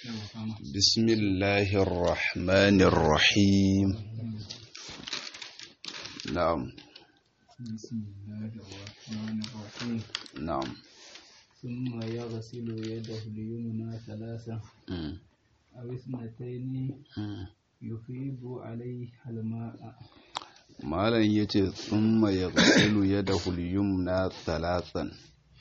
بسم الله الرحمن الرحيم نعم بسم الله الرحمن الرحيم نعم ثم يغسل يده اليمنى ثلاثة مم. أو اثنتين مم. يفيض عليها الماء malam ya ce tsumma ya gasilu ya da na talatan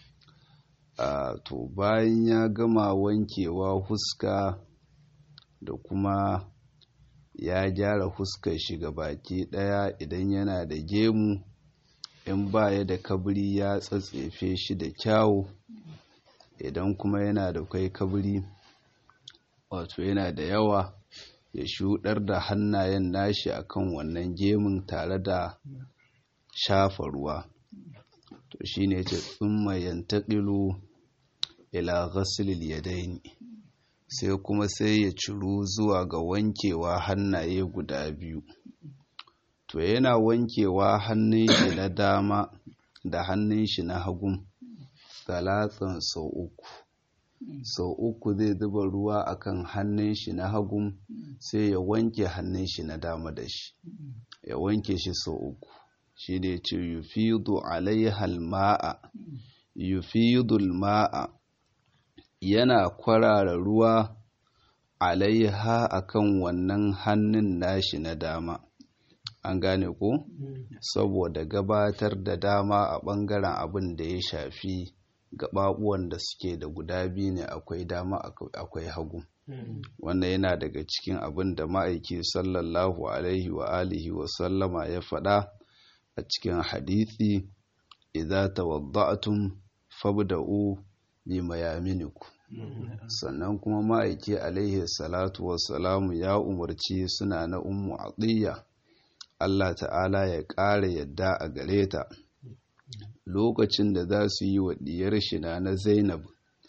a to bayan ya gama wankewa huska da kuma ya gyara huskar shi ga baki daya idan yana da gemu in baya da kabri ya tsatsefe shi da kyawu idan kuma yana da kai kabri wato yana da yawa ya shuɗar da hannayen nashi akan wannan gemun tare da shafa ruwa to shine ce tsumma yantaqilu ila ghaslil yadaini sai kuma sai ya ciru zuwa ga wankewa hannaye guda biyu to yana wankewa hannun shi na dama da hannun shi na hagu talatsan sau uku sau uku zai zuba ruwa akan hannun shi na hagu sai ya wanke hannun shi na dama da shi ya wanke shi sau uku shi ne ce yufidu alaihal ma'a yufidul ma'a yana kwarara ruwa alaiha akan wannan hannun nashi na dama an gane ko saboda gabatar da dama a ɓangaren abin da ya shafi gaɓaɓuwan da suke da guda biyu ne akwai dama akwai hagu wannan yana daga cikin abin da ma'aiki sallallahu alaihi wa alihi wa sallama ya faɗa a cikin hadithi idza tawadda'tum fabda'u bi mayaminikum sannan kuma ma'aiki alaihi salatu wassalamu ya umarci suna na ummu atiyya Allah ta'ala ya ƙara yadda a gare ta lokacin da za su yi wa diyar shina na zainab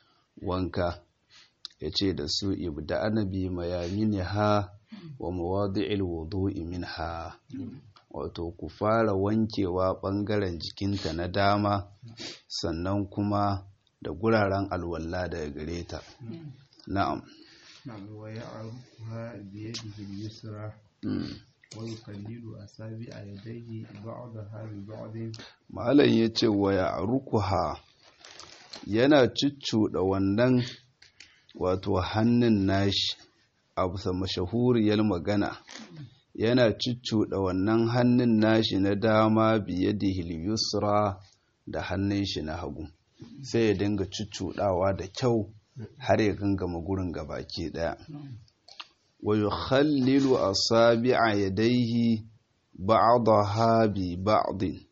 wanka ya ce da su ibda anabi mayamini ha wa mawadi'il wudu'i min ha wato ku fara wankewa ɓangaren jikinta na dama sannan kuma da guraren alwalla daga gare ta na'am نعم ويعرفها بيده اليسرى Mm. ويقلل أصابع يديه بعضها ببعض malam ya ce wa ya rukuha yana cuccuɗa wannan wato hannun nashi a bisa mashahuriyar magana yana cuccuɗa wannan hannun nashi na dama biye da yusra da hannun shi na hagu sai ya dinga cuccuɗawa da kyau har ya gangama gurin gabaki ɗaya wa yukhallilu asabi'a yadayhi ba'daha bi ba'din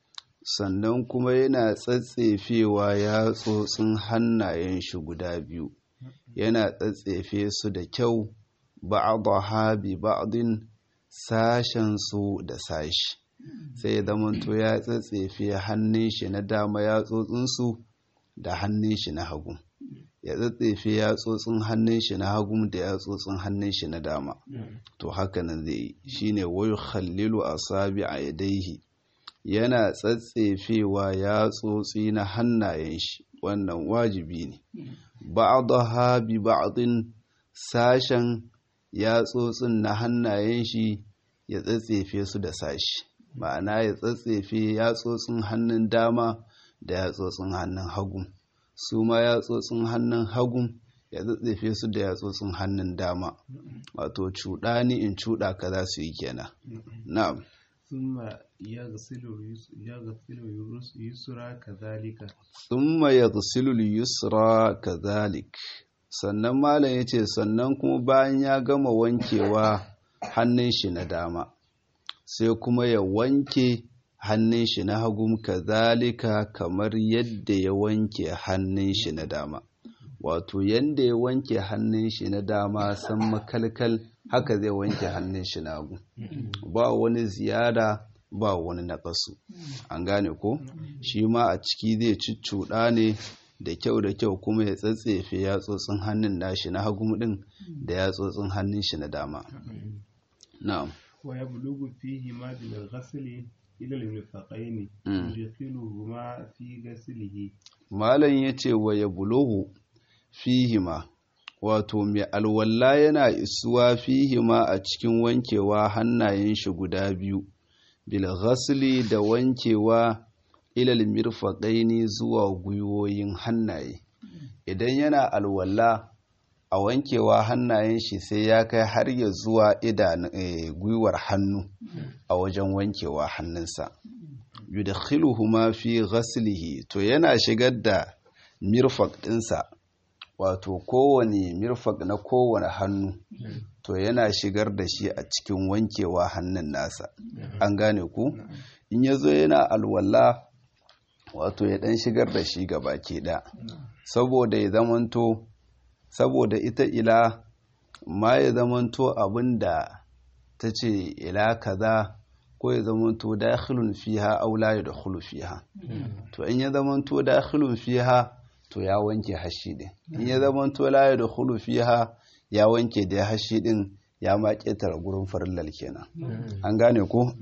sannan kuma yana tsatsefewa yatsotsin hannayen shi guda biyu yana tsatsefe su da kyau ba'daha bi ba'din sashen su da sashi sai ya zamanto ya tsatsefe hannun shi na dama yatsotsin su da hannun shi na hagu ya tsatsefe yatsotsin hannun shi na hagu da yatsotsin hannun shi na dama to haka nan zai yi shine wayu khallilu asabi a yadaihi yana tsatsefewa yatsotsi na hannayen shi wannan wajibi ne ba'daha bi ba'din sashen yatsotsin na hannayen shi ya tsatsefe su da sashi ma'ana ya tsatsefe yatsotsin hannun dama da yatsotsin hannun hagu su ma yatsotsin hannun hagu ya tsatsefe su da yatsotsin hannun dama wato cuɗa ni in cuɗa ka za su yi kenan na'am ثم يغسل اليس- يغسل اليس- اليسرى كذلك thumma yaghsilu al-yusra kadhalik sannan malam yace sannan kuma bayan ya gama wankewa hannun shi na dama sai kuma ya wanke hannun shi na hagu kadhalika kamar yadda ya wanke hannun shi na dama wato yanda ya wanke hannun shi na dama san makalkal haka zai wanke hannun shi na hagu ba wani ziyada ba wani naƙasu an gane ko shi ma a ciki zai cuccuɗa ne da kyau da kyau kuma ya tsatsefe yatsotsin hannun nashi na hagu din da yatsotsin hannun shi na dama na'am ويبلغ فيهما بالغسل إلى المرفقين Mm. يدخلهما في غسله malam ya ce wa ya buluhu fihima wato mai alwalla yana isuwa fihi ma a cikin wankewa hannayen shi guda biyu bil ghasli da wankewa ilal mirfaqaini zuwa gwiwoyin hannaye idan yana alwalla a wankewa hannayen shi sai ya kai har ya zuwa idan gwiwar hannu a wajen wankewa hannunsa yudkhiluhuma fi ghaslihi to yana shigar da mirfaq ɗinsa wato kowane mirfaq na kowane hannu to yana shigar da shi a cikin wankewa hannun nasa an gane ku in ya zo yana alwala wato ya dan shigar da shi gaba ke da saboda ya zamanto saboda ita ila ma ya zamanto abinda ta ce ila kaza ko ya zamanto dakhilun fiha aw la yadkhulu fiha to in ya zamanto dakhilun fiha to ya wanke hashi din in ya zamanto la yadkhulu fiha ya wanke da hashi din ya ma ketara gurin farillal kenan an gane ko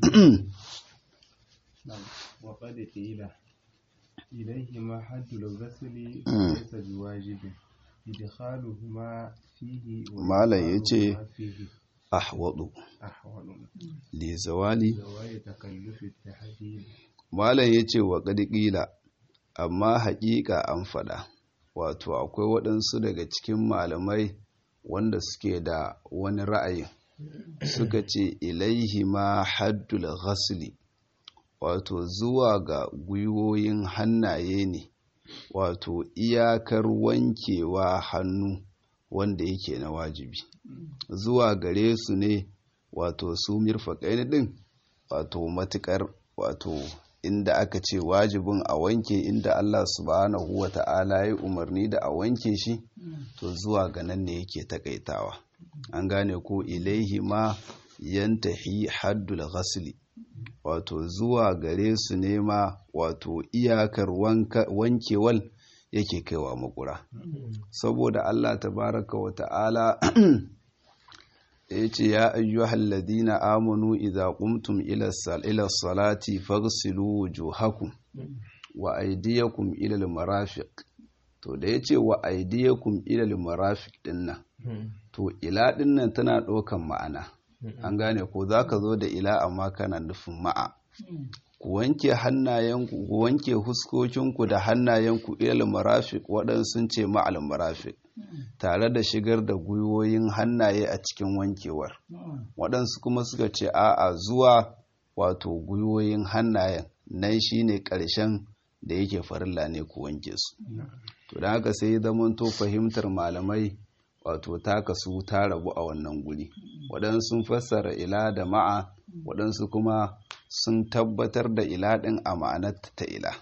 wa qad qila ilayhi ma haddul ghasli laysa biwajibin idkhaluhuma fihi wa Malam yace fihi ahwadu ahwalu li zawali zawai takallufi at-tahdid malam yace wa qad qila amma haƙiƙa an faɗa wato akwai waɗansu daga cikin malamai wanda suke da wani ra'ayin suka ce ilaihi ma haddul ghasli wato zuwa ga gwiwoyin hannaye ne wato iyakar wankewa hannu wanda yake na wajibi zuwa gare su ne wato su mirfaƙaini ɗin wato matuƙar wato inda aka ce wajibin a wanke inda Allah subhanahu wa ta'ala ya umarni da a wanke shi to zuwa ga nan ne yake takaitawa an gane ko ilaihi ma yantahi haddul ghasli wato zuwa gare su ne ma wato iyakar wankewal yake kaiwa makura saboda Allah tabaraka wa ta'ala ya ce ya ayyuhal ladina amanu idza qumtum ila ila salati faghsilu wujuhakum wa aydiyakum ila al-marafiq to da yace wa aydiyakum ila al-marafiq dinnan to ila dinnan tana ɗaukan ma'ana an gane ko zaka zo da ila amma kana nufin ma'a ku wanke hannayenku ku wanke huskokinku da hannayenku ilal marafiq waɗansu sun ce ma'al marafiq tare da shigar da gwiwoyin hannaye a cikin wankewar waɗansu kuma suka ce a'a zuwa wato gwiwoyin hannayen nan shine ƙarshen da yake farilla ne ku wanke su to da haka sai zamanto fahimtar malamai wato ta kasu ta rabu a wannan guri waɗansu sun fassara ila da ma'a waɗansu kuma sun tabbatar da ila ɗin a ma'anar ta ila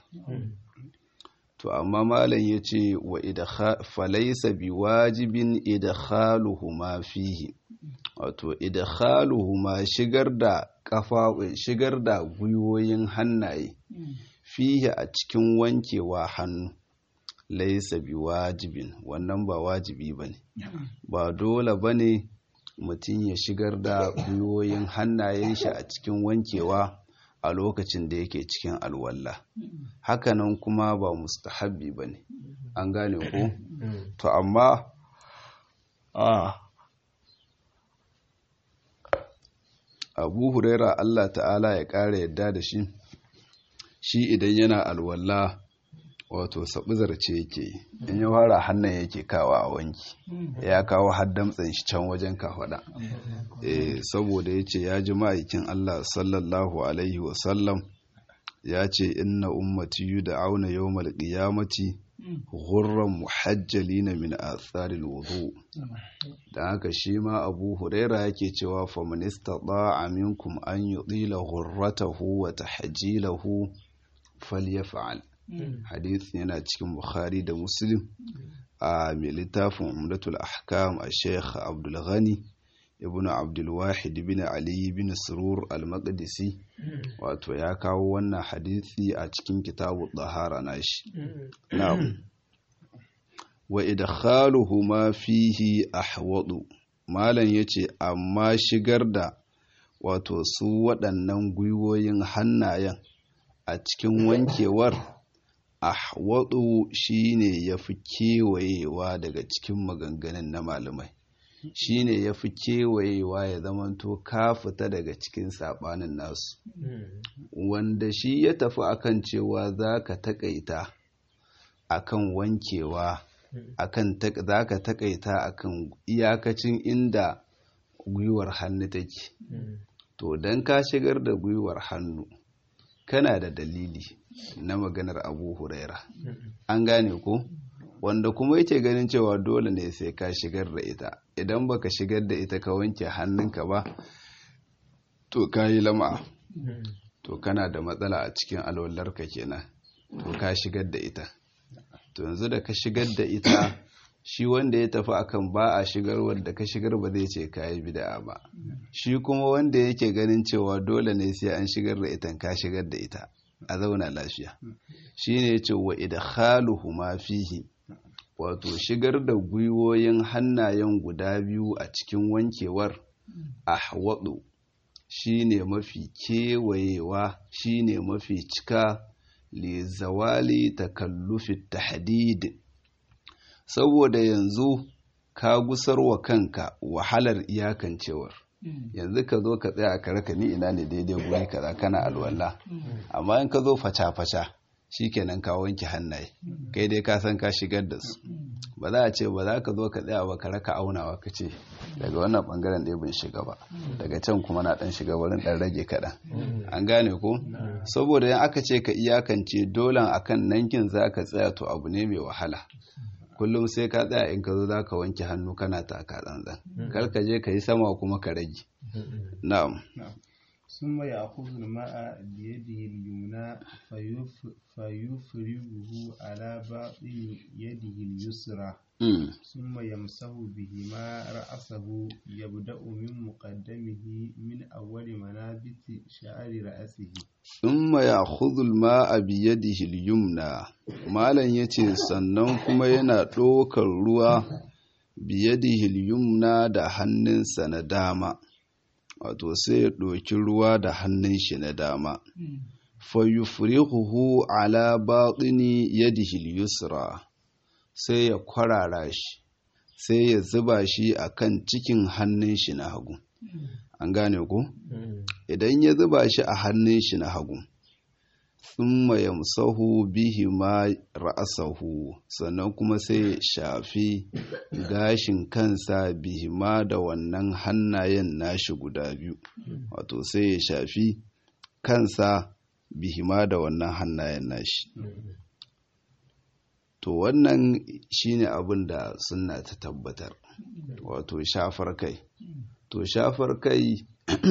to amma malam ya ce wa falaisa bi wajibin idkhaluhuma fihi wato idkhaluhuma shigar da kafa shigar da gwiwoyin hannaye fihi a cikin wankewa hannu laisa bi wajibin wannan ba wajibi bane ba dole bane mutum ya shigar da gwiwoyin hannayen shi a cikin wankewa a lokacin da yake cikin alwalla hakanan kuma ba mustahabbi ba ne an gane ko to amma a abu huraira allah ta'ala ya ƙara yadda da shi shi idan yana alwalla wato sabizarce yake in ya fara hannun yake kawa a wanki ya kawo haddamtsan shi can wajen kafada eh saboda ya ce ya ji ma'aikin Allah sallallahu alaihi wasallam ya ce inna ummati yud'auna yawmal qiyamati ghurran muhajjalina min atharil wudu dan haka shi ma Abu Huraira yake cewa faman istata'a minkum an yudila ghurratahu wa tahjilahu falyaf'al hadith yana cikin bukhari da muslim a mai littafin umdatul ahkam a sheikh abdul ghani ibn abdul wahid bin ali bin surur al-maqdisi wato ya kawo wannan hadithi a cikin kitabu tahara nashi na'am wa idkhaluhuma fihi ahwadu malam yace amma shigar da wato su waɗannan gwiwoyin hannayen a cikin wankewar ahwadu shine yafi kewayewa daga cikin maganganun na malamai shine yafi kewayewa ya zamanto ka fita daga cikin sabanin nasu wanda shi ya tafi akan cewa zaka takaita akan wankewa akan zaka takaita akan iyakacin inda gwiwar hannu take to dan ka shigar da gwiwar hannu kana da dalili na maganar abu huraira an gane ko wanda kuma yake ganin cewa dole ne sai ka shigar da ita idan baka shigar da ita ka wanke hannunka ba to ka yi lama to kana da matsala a cikin alwallarka kenan to ka shigar da ita to yanzu da ka shigar da ita shi wanda ya tafi akan ba a shigar wanda ka shigar ba zai ce ka yi bid'a ba shi kuma wanda yake ganin cewa dole ne sai an shigar da ita ka shigar da ita a zauna lafiya shine yace wa idkhaluhu ma fihi wato shigar da gwiwoyin hannayen guda biyu a cikin wankewar ahwadu shine mafi kewayewa shine mafi cika li zawali takallufi tahdid saboda yanzu ka gusarwa kanka wahalar iyakancewar yanzu ka zo ka tsaya ka raka ni ina ne daidai guri kaza kana alwala amma in ka zo faca-faca shikenan ka wanke hannaye kai dai ka san ka shigar da su ba za a ce ba za ka zo ka tsaya ba ka raka aunawa ka ce daga wannan bangaren ɗaya ban shiga ba daga can kuma na ɗan shiga wurin ɗan rage kaɗan an gane ko saboda yan aka ce ka iyakance dolan akan nankin za ka tsaya to abu ne mai wahala kullum sai ka tsaya in ka zo za ka wanke hannu kana taka tsantsan kar ka je ka yi sama kuma ka rage na'am ثم يأخذ الماء بيده اليمنى فيفرغه على باطن يده اليسرى ثم يمسح بهما رأسه يبدأ من مقدمه من أول منابت شعر رأسه ثم يأخذ الماء بيده اليمنى malam yace sannan kuma yana ɗaukar ruwa biyadihi yumna da hannunsa na dama wato sai ya ɗauki ruwa da hannun shi na dama fayufrihuhu ala batini yadihi yusra sai ya kwarara shi sai ya zuba shi akan cikin hannun shi na hagu an gane ku idan ya zuba shi a hannun shi na hagu thumma yamsahu bihi ma ra'sahu sannan kuma sai ya shafi gashin kansa bihi ma da wannan hannayen nashi guda biyu wato sai ya shafi kansa bihi ma da wannan hannayen nashi to wannan shine abin da sunna ta tabbatar wato shafar kai to shafar kai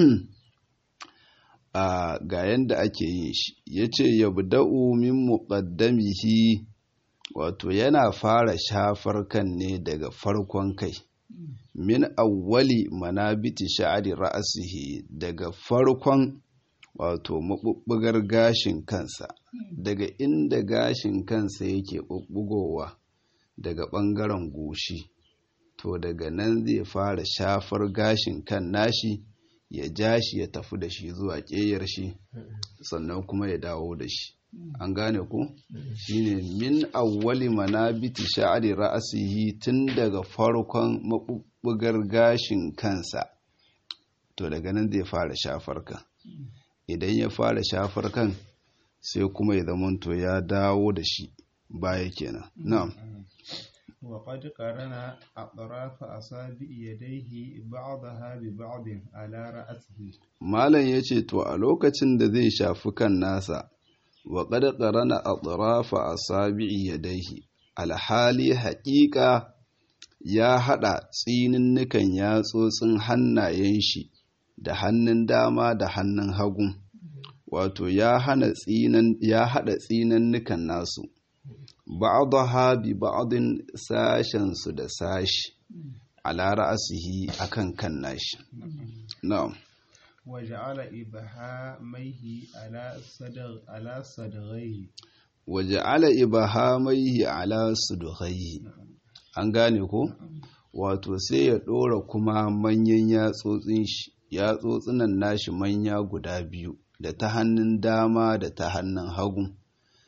a ga yanda ake yin shi yace yabda'u min muqaddamihi wato yana fara shafar kan ne daga farkon kai min awwali manabiti sha'ari ra'asihi daga farkon wato mabubbugar gashin kansa daga inda gashin kansa yake bubbugowa daga ɓangaren goshi to daga nan zai fara shafar gashin kan nashi ya ja shi ya tafi da shi zuwa ƙeyar shi sannan kuma ya dawo da shi an gane ku shine min awwali manabiti sha'ari ra'asihi tun daga farkon mabubbugar gashin kansa to daga nan zai fara shafar kan idan ya fara shafar kan sai kuma ya zamanto ya dawo da shi baya kenan na'am وقد قرن أطراف أصابع يديه بعضها ببعض على رأسه malam yace to a lokacin da zai shafi kan nasa wa qad qarana atrafa asabi'i yadayhi alhali haƙiƙa ya haɗa tsininnukan yatsotsin hannayen shi da hannun dama da hannun hagu wato ya hana tsinan ya haɗa tsinannukan nasu ba'daha bi ba'din sashen su da sashi ala ra'sihi akan kan nashi na'am وجعل إبهاميه على صدغ على صدغيه waja'ala ibahamaihi ala sudghaihi an gane ko wato sai ya ɗora kuma manyan yatsotsin shi yatsotsinan nashi manya guda biyu da ta hannun dama da ta hannun hagu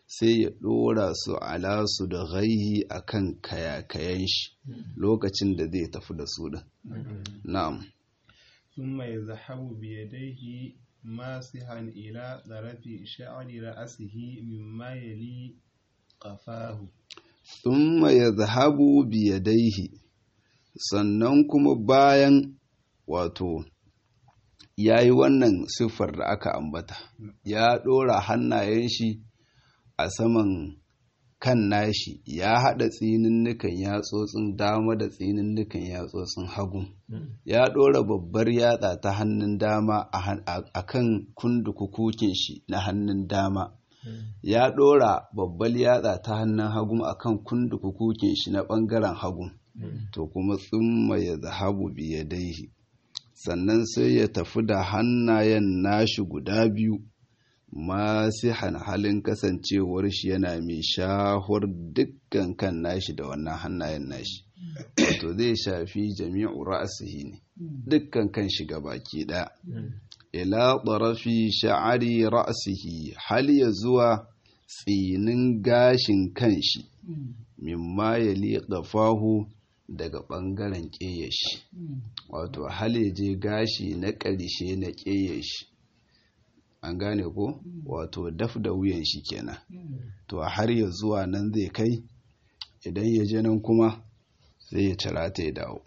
sai ya ɗora su ala su da gaihi a kan kayakayen shi lokacin da zai tafi da su ɗin na'am ثم يذهب بيديه ماسحا إلى طرف شعر رأسه مما يلي قفاه thumma yadhhabu biyadaihi sannan kuma bayan wato yayi wannan siffar da aka ambata ya ɗora hannayen shi a saman kan nashi ya haɗa tsininnukan yatsotsin dama da tsininnukan yatsotsin hagu ya ɗora babbar yatsa ta hannun dama a kan kundukukukin shi na hannun dama ya ɗora babbar yatsa ta hannun hagu a kan kundukukukin shi na ɓangaren hagu to kuma tsumma ya zahabu biyadaihi sannan sai ya tafi da hannayen nashi guda biyu masihan halin kasancewar shi yana mai shahur dukkan kan nashi da wannan hannayen nashi to zai shafi jami'u ra'asihi ne dukkan kan shi baki ɗaya ila ɗarafi sha'ari ra'asihi hal ya zuwa tsinin gashin kan shi mimma ya liƙa fahu daga ɓangaren ƙeyashi wato hal ya je gashi na ƙarshe na ƙeyashi an gane ko wato daf da wuyan shi kenan to har ya zuwa nan zai kai idan ya je nan kuma sai ya cira ta ya dawo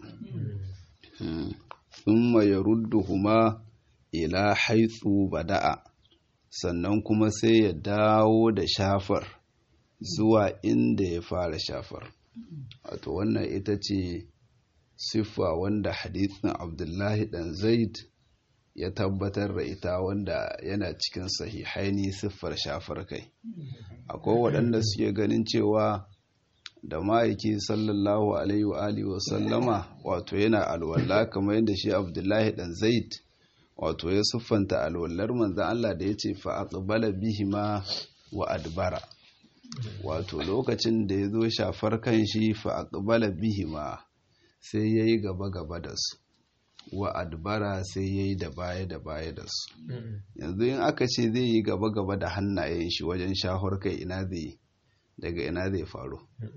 thumma ya huma ila haitsu bada'a sannan kuma sai ya dawo da shafar zuwa inda ya fara shafar wato wannan ita ce siffa wanda hadithin abdullahi dan zaid ya tabbatar da ita wanda yana cikin sahihaini siffar shafar kai akwai waɗanda suke ganin cewa da ma'aiki sallallahu alaihi wa alihi wa sallama wato yana alwala kamar yadda shi abdullahi dan zaid wato ya siffanta alwallar manzan Allah da ya ce fa aqbala bihima wa adbara wato lokacin da ya zo shafar kan shi fa aqbala bihima sai yayi gaba gaba da su wa adbara sai ya yi da baya da baya da su yanzu in aka ce zai yi gaba gaba da hannayen shi wajen shahar kai ina zai daga ina zai faru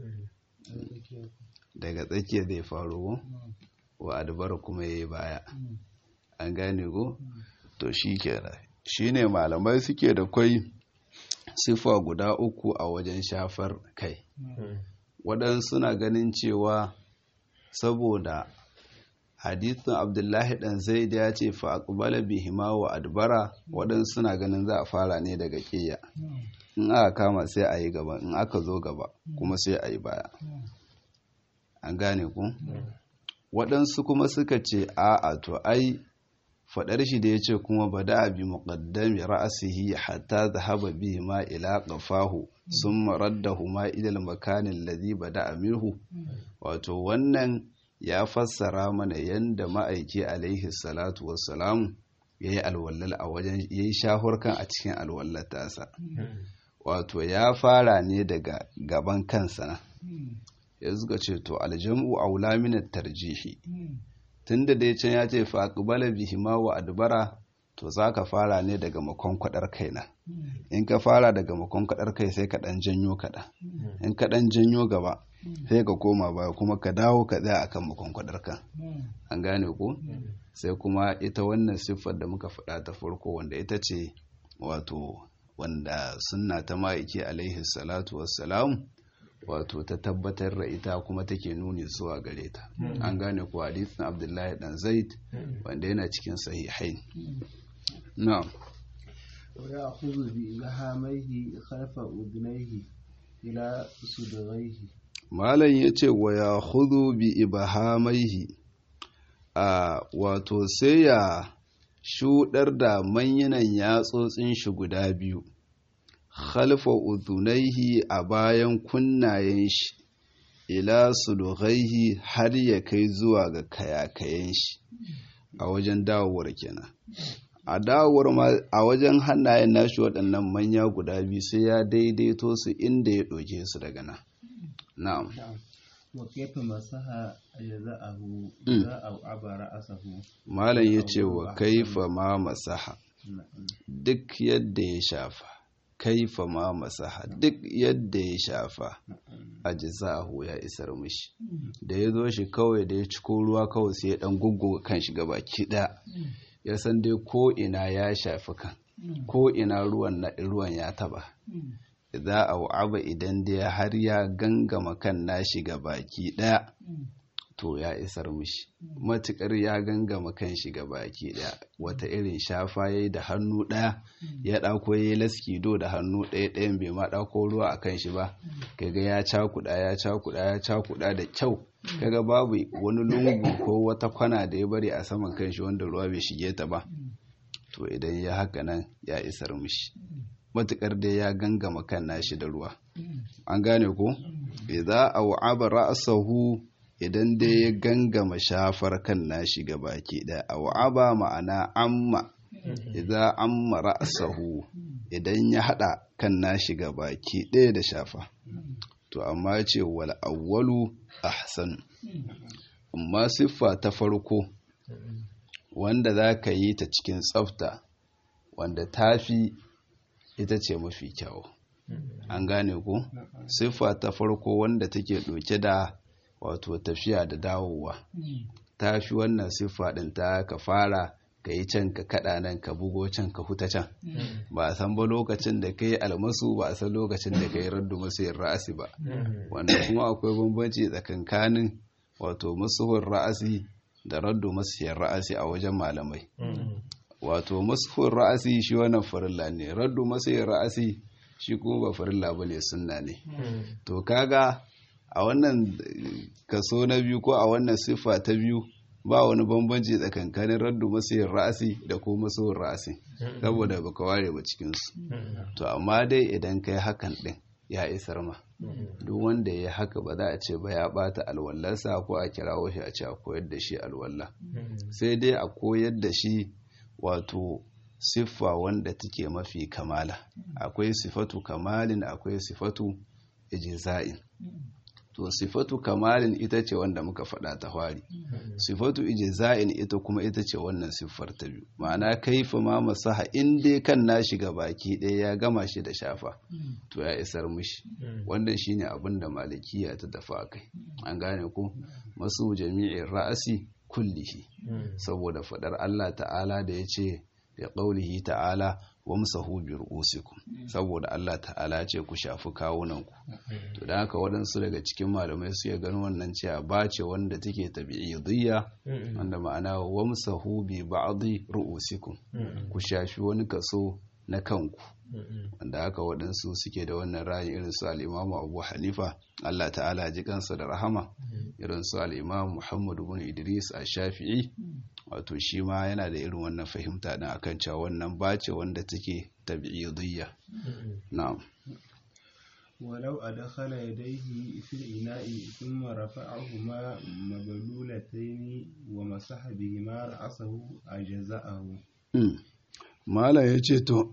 daga tsakiya zai faru wa adbara kuma ya yi baya an gane ko to shi kenan shi ne malamai suke da kwai sifa guda uku a wajen shafar kai waɗansu na ganin cewa saboda hadithin abdullahi dan zaid ya ce fa aqbala bihima wa adbara waɗansu suna ganin za a fara ne daga ƙiyya in aka kama sai a yi gaba in aka zo gaba kuma sai a yi baya an gane ku waɗansu kuma suka ce a'a to ai faɗar shi da ya ce kuma ba da bi muqaddami ra'asihi hatta zahaba bihi ma ila qafahu summa raddahu ma ila al-makan alladhi bada minhu wato wannan ya fassara mana yanda ma'aiki alaihi salatu wassalam yayi alwallal a wajen yayi shahurkan a cikin alwallar tasa wato ya fara ne daga gaban kansa na ya suka ce to aljam'u aula min tarjihi tunda dai can ya ce fa aqbala bihima wa adbara to zaka fara ne daga makonkwadar kaina in ka fara daga makonkwadar kai sai ka dan janyo kada in ka dan janyo gaba sai ka koma baya kuma ka dawo ka tsaya akan makonkwadar kan an gane ko sai kuma ita wannan siffar da muka faɗa ta farko wanda ita ce wato wanda sunna ta ma'aiki alaihi salatu wassalam wato ta tabbatar da ita kuma take nuni zuwa gare ta an gane ko hadisin abdullahi dan zaid wanda yana cikin sahihai na'am ويأخذ بإلهاميه خلف أذنيه إلى صدغيه malam yace wa ya khudhu bi ibahamaihi a wato sai ya shudar da manyanan yatsotsin shi guda biyu khalfa udhunaihi a bayan kunnayen shi ila sulughaihi har ya kai zuwa ga kayakayen shi a wajen dawowar kenan a dawowar ma a wajen hannayen nashi waɗannan manya guda biyu sai ya daidaito su inda ya ɗauke su daga nan na'am وكيف مسح أجزاءه إذا أوعب رأسه malam ya ce wa kaifa ma masaha duk yadda ya shafa kaifa ma masaha duk yadda ya shafa a jizahu ya isar mishi da ya zo shi kawai da ya ciko ruwa kawai sai ya dan gugguga kan shi baki ɗaya ya san dai ko ina ya shafi kan ko ina ruwan na ruwan ya taba za a wa'aba idan dai har ya gangama kan nashi ga baki ɗaya to ya isar mishi matukar ya gangama kan shi ga baki ɗaya wata irin shafa ya yi da hannu ɗaya ya ɗako ya yi laskido da hannu ɗaya ɗayan bai ma ɗako ruwa a kan shi ba kaga ya cakuɗa ya cakuɗa ya cakuɗa da kyau kaga babu wani lungu ko wata kwana da ya bari a saman kan shi wanda ruwa bai shige ta ba to idan ya haka nan ya isar mishi matukar dai ya gangama kan nashi da ruwa an gane ko idza aw'aba ra'sahu idan dai ya gangama shafar kan nashi baki da aw'aba ma'ana amma idza amma ra'sahu idan ya hada kan nashi baki ɗaya da shafa to amma ce wal awwalu ahsan amma siffa ta farko wanda za ka yi ta cikin tsafta wanda tafi ita ce mafi kyau an gane ku siffa ta farko wanda take ɗauke da wato tafiya da dawowa ta fi wannan siffa ɗin ta ka fara ka yi can ka kaɗa nan ka bugo can ka huta can ba a san ba lokacin da ka yi almasu ba a san lokacin da ka yi raddu masu yin ra'asi ba wanda kuma akwai bambanci tsakankanin wato masuhun ra'asi da raddu masu yin ra'asi a wajen malamai wato masuhun ra'asi shi wannan farilla ne raddu masu yin ra'asi shi kuma ba farilla ba ne sunna ne to kaga a wannan kaso na biyu ko a wannan siffa ta biyu ba wani bambanci tsakankanin raddu masayin ra'asi da ko masoyin ra'asi saboda baka ware ba cikinsu to amma dai idan kai hakan din ya isar ma duk wanda ya haka ba za a ce ba ya bata alwallarsa ko a kirawo shi a ce a koyar da shi alwalla sai dai a koyar da shi wato siffa wanda take mafi kamala akwai sifatu kamalin akwai sifatu ijza'in to sifatu kamalin ita ce wanda muka faɗa ta fari sifatu ijza'in ita kuma ita ce wannan siffar ta biyu ma'ana kaifa ma masaha in dai kan na shiga baki ɗaya ya gama shi da shafa to ya isar mishi wannan shine abin da malikiya ta dafa kai an gane ko masu jami'in ra'asi kullihi saboda faɗar Allah ta'ala da ya ce da ƙaulihi ta'ala wamsahu bi ru'usikum saboda Allah ta'ala ce ku shafi kawunanku to dan haka waɗansu daga cikin malamai su ya ganin wannan cewa ba ce wanda take tabi'idiyya wanda ma'ana wamsahu bi ba'dhi ru'usikum ku shafi wani kaso na kanku wanda haka waɗansu suke da wannan ra'ayi irin su al-Imam Abu Hanifa Allah ta'ala ji kansa da rahama irin su al-Imam Muhammad ibn Idris ash-Shafi'i wato shi ma yana da irin wannan fahimta din akan cewa wannan bace wanda take tabi'idiyya na'am ولو أدخل يديه في الإناء ثم رفعهما مبلولتين ومسح بهما رأسه أجزأه Malam ya ce to,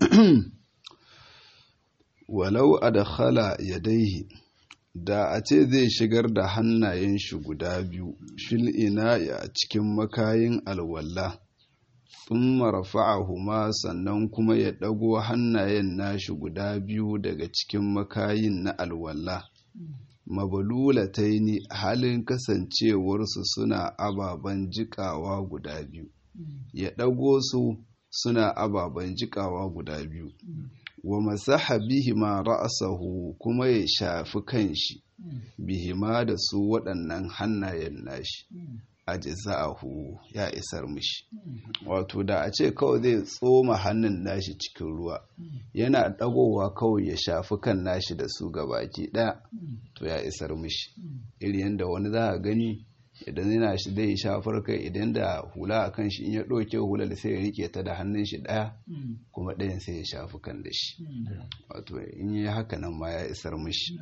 walau adkhala yadaihi da a ce zai shigar da hannayen shi guda biyu fil ina a cikin makayin alwalla sun marfa'ahuma sannan kuma ya ɗago hannayen nashi guda biyu daga cikin makayin na alwalla mabalulataini halin kasancewarsu suna ababen jikawa guda biyu ya ɗago su suna ababen jikawa guda biyu wa masaha bihima ra'sahu kuma ya shafi kanshi bihima da su waɗannan hannayen nashi ajza'ahu ya isar mishi wato da a ce kawai zai tsoma hannun nashi cikin ruwa yana ɗagowa kawai ya shafi kan nashi da su gabaki ɗaya to ya isar mishi iri yadda wani za a gani idan yana shi zai shafar kai idan da hula a kan shi in ya ɗauke hular sai ya rike ta da hannun shi ɗaya kuma ɗayan sai ya shafi kan da shi wato in yi haka nan ma ya isar mishi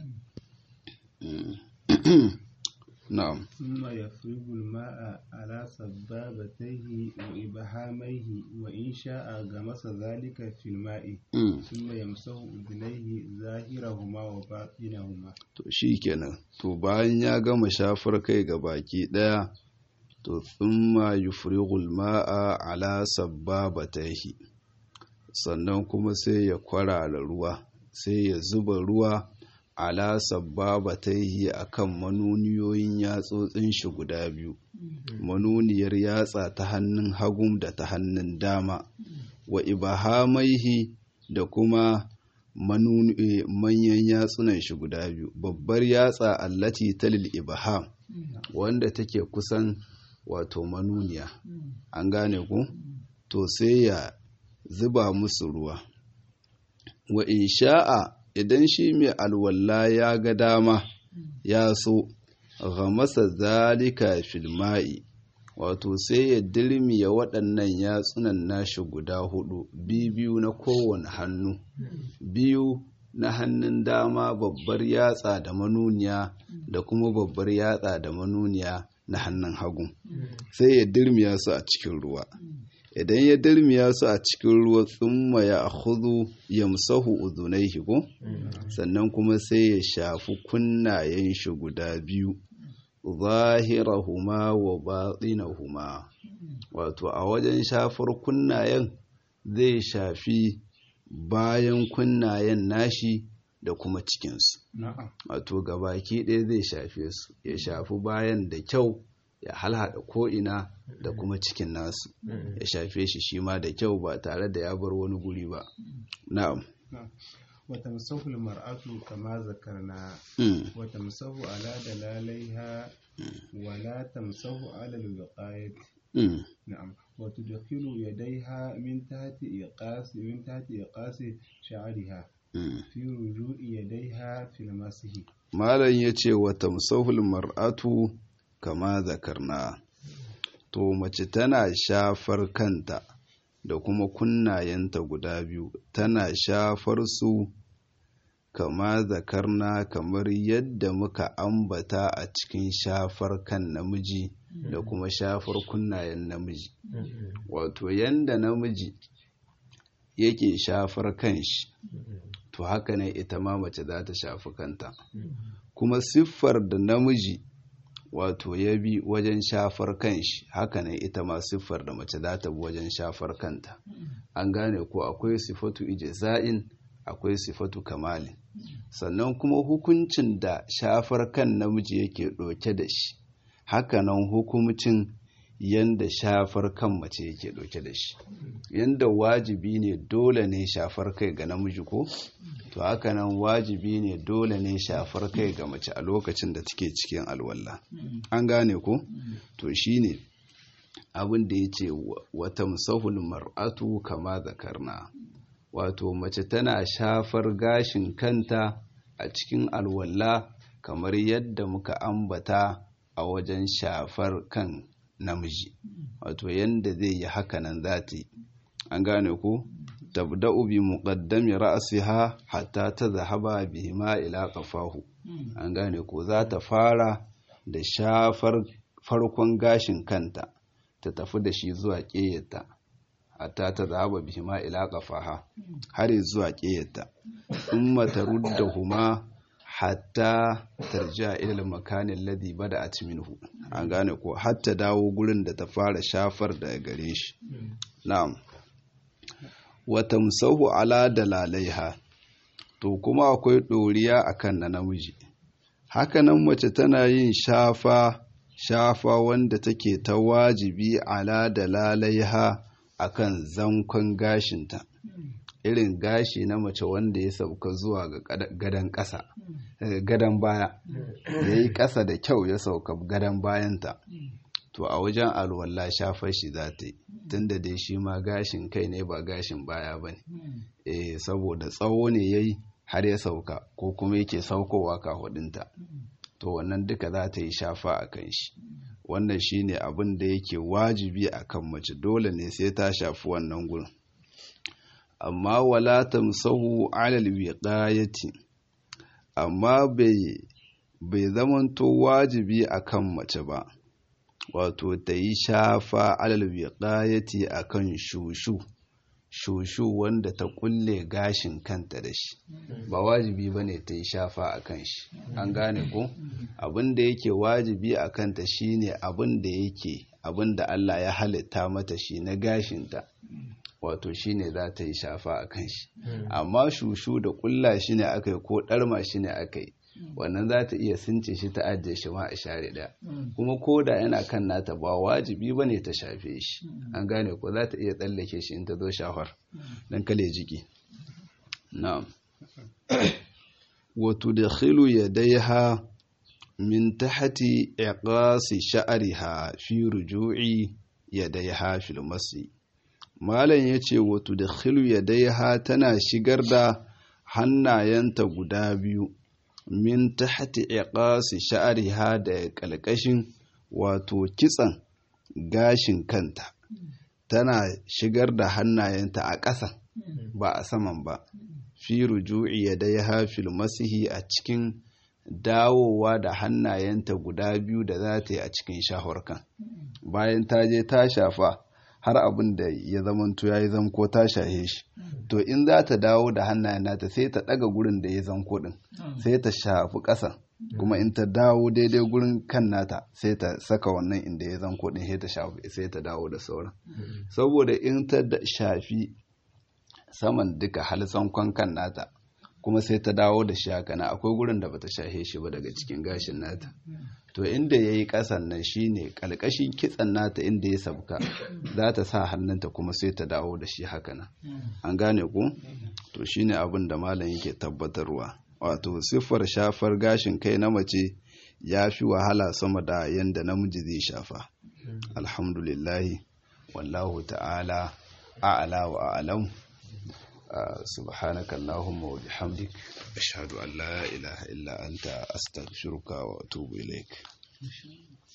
na'am ثم يفرغ الماء على سبابتيه وإبهاميه وإن شاء غمس ذلك في الماء ثم يمسح أذنيه ظاهرهما وباطنهما to shi kenan to bayan ya gama shafar kai ga baki daya to thumma yufrighul ma'a ala sabbabatayhi sannan kuma sai ya kwarara ruwa sai ya zuba ruwa ala sabbabataihi akan manuniyoyin yatsotsin shi guda biyu manuniyar yatsa ta hannun hagun da ta hannun dama wa ibahamaihi da kuma manyan yatsunan shi guda biyu babbar yatsa allati talil ibaham wanda take kusan wato manuniya an gane ku to sai ya zuba musu ruwa wa in sha'a idan shi mai alwalla ya ga dama ya so ghamasa zalika fil ma'i wato sai ya dirmiya waɗannan yatsunan nashi guda hudu biyu na kowane hannu biyu na hannun dama babbar yatsa da manuniya da kuma babbar yatsa da manuniya na hannun hagu sai ya dirmiya su a cikin ruwa idan ya dirmiya su a cikin ruwa tsumma ya hudu yamsahu udunaihi ko sannan kuma sai ya shafi kunnayen shi guda biyu zahirahuma wa batinahuma wato a wajen shafar kunnayen zai shafi bayan kunnayen nashi da kuma cikinsu wato gabaki ɗaya zai shafe su ya shafi bayan da kyau ya halhada ko'ina da kuma cikin nasu ya shafe shi shi ma da kyau ba tare da ya bar wani guri ba na'am وتمسه المرأة كما ذكرنا وتمسه على دلاليها ولا تمسه على الوقاية نعم وتدخل يديها من تحت إيقاس من تحت إيقاس شعرها في رجوع يديها في المسح malam ya ce wa tamsahul mar'atu kama zakarna to mace tana shafar kanta da kuma kunnayenta guda biyu tana shafar su kama zakarna kamar yadda muka ambata a cikin shafar kan namiji da kuma shafar kunnayen namiji wato yanda namiji yake shafar kanshi to haka ne ita ma mace za ta shafi kanta kuma siffar da namiji wato ya bi wajen shafar kanshi haka ne ita ma siffar da mace za ta bi wajen shafar kanta an gane ko akwai sifatu ijza'in akwai sifatu kamalin sannan kuma hukuncin da shafar kan namiji yake ɗauke da shi hakanan hukuncin yanda shafar kan mace yake ɗauke da shi yanda wajibi ne dole ne shafar kai ga namiji ko to hakanan wajibi ne dole ne shafar kai ga mace a lokacin da take cikin alwala an gane ko to shine abin da ya ce wata musahul mar'atu kama zakarna wato mace tana shafar gashin kanta a cikin alwala kamar yadda muka ambata a wajen shafar kan namiji wato yadda zai yi hakanan za ta yi an gane ku tabda'u bi muqaddami ra'siha hatta tadhhaba bihima ila qafahu an gane ko za ta fara da shafar farkon gashin kanta ta tafi da shi zuwa ƙeyarta hatta ta zaba bihima ila qafaha har zuwa ƙeyarta thumma taruddahuma hatta tarja ila al-makan alladhi bada'at minhu an gane ko hatta dawo gurin da ta fara shafar daga gare shi na'am wa tamsahu ala dalalaiha to kuma akwai ɗoriya akan na namiji hakanan mace tana yin shafa shafa wanda take ta wajibi ala dalalaiha akan zankon gashinta irin gashi na mace wanda ya sauka zuwa ga gadon ƙasa gadon baya ya yi ƙasa da kyau ya sauka gadon bayanta to a wajen alwala shafar shi za ta yi tunda dai shi ma gashin kai ne ba gashin baya ba ne eh saboda tsawo ne ya yi har ya sauka ko kuma yake saukowa kahudinta to wannan duka za ta yi shafa a kan shi wannan shi ne abin da yake wajibi a kan mace dole ne sai ta shafi wannan gurin amma wala tamsahu alal wiqayati amma bai bai zamanto wajibi akan mace ba wato ta yi shafa alal wiqayati akan shushu shushu wanda ta kulle gashin kanta da shi ba wajibi bane ta yi shafa akan shi an gane ko abin da yake wajibi a kanta shine abin da yake abin da Allah ya halitta mata shi na gashinta wato shine za ta yi shafa a kan shi amma shushu da kulla shi ne aka yi ko ɗarma shi ne aka yi wannan za ta iya since shi ta ajiye shi ma a share ɗaya kuma ko da yana kan nata ba wajibi ba ne ta shafe shi an gane ko za ta iya tsallake shi in ta zo shafar don kale jiki na'am wato da khilu ya daiha min tahati iqasi sha'riha fi ruju'i yadaiha fil masi malam yace wato da khilu yadaiha tana shigar da hannayenta guda biyu min tahti iqasi sha'riha da kalkashin wato kitsan gashin kanta tana shigar da hannayenta a ƙasa ba a saman ba fi ruju'i yadaiha fil masihi a cikin dawowa da hannayenta guda biyu da za ta yi a cikin shaharkan bayan ta je ta shafa har abin da ya zamanto ya yi zamko ta shahe shi to in za ta dawo da hannayen nata sai ta ɗaga gurin da ya zanko ɗin sai ta shafi ƙasa kuma in ta dawo daidai gurin kan nata sai ta saka wannan inda ya zanko ɗin sai ta shafi sai ta dawo da sauran saboda in ta shafi saman duka haltsankon kan nata kuma sai ta dawo da shi haka na akwai gurin da bata shahe shi ba daga cikin gashin nata to inda ya yi ƙasan nan shine ƙalƙashin kitsan nata inda ya sabka za ta sa hannunta kuma sai ta dawo da shi haka nan an gane ku to shine abin da malam yake tabbatarwa wato siffar shafar gashin kai na mace ya fi wahala sama da yanda namiji zai shafa alhamdulillahi wallahu ta'ala a'ala wa a'lam سبحانك اللهم وبحمدك أشهد أن لا إله إلا أنت أستغفرك وأتوب إليك